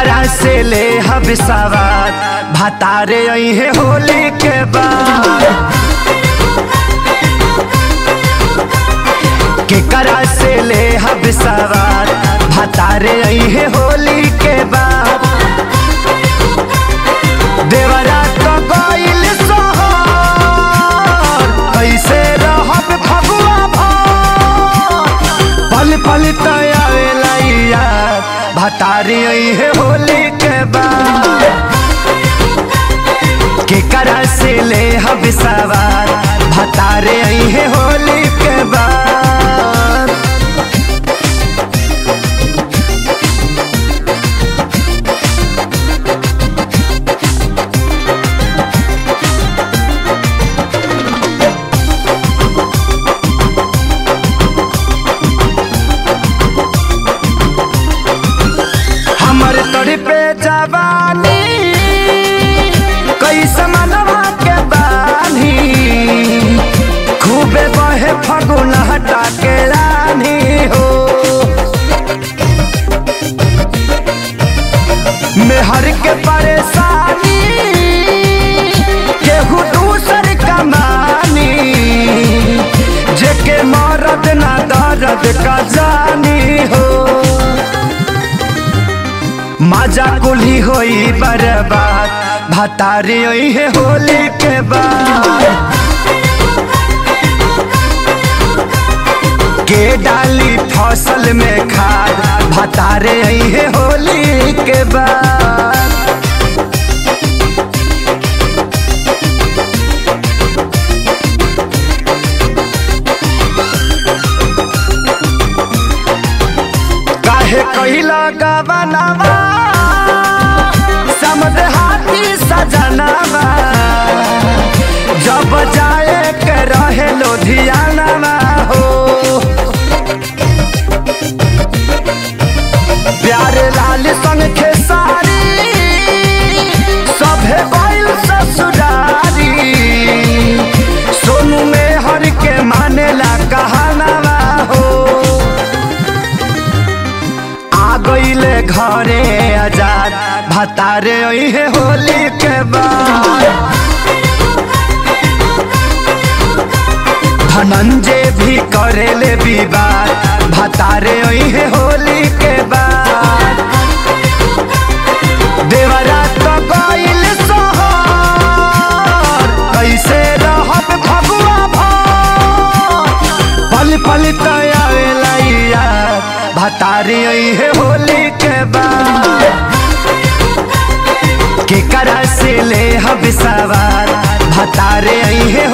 केकरा से ले हब सवार भातारे अहे होली के बाद केकरा से ले हब सवार भातारे अहे होली के बाद देवरा तो गइल सोहर कैसे रहब फगुआ भर पल पल तयावेला यार भतारी है होली के बाद केकरा से ले हब सवार भतारे है होली के बाद हमर तोरी पे जवानी कैसे मनवा के बानी खूबे बहे फगुन हटा के रानी हो मेहर के परेशानी केहू दूसर कमानी जेके मरद ना दर्द का जानी हो मजा कुली होई बर्बाद भतारी होई है होली के बाद के डाली फसल में खाद भतारे आई है होली के बाद काहे कहिला गवनावा समद हाथी सजनावा जब जाए के रहे लुधियानावा हो प्यारे लाल संग खेसारी सभे बैल ससुरारी सोनू में हर के मानेला कहानावा हो आ गईले घरे आजाद भतारे है होली के बाद धनंजय भी करेले विवाद भतारे है होली के बाद देवरा तो गईल सोहर कैसे रहब फगुआ भर पल पल तयावेला यार भतारी है होली के बाद केकरा से ले हब सवार भतारे है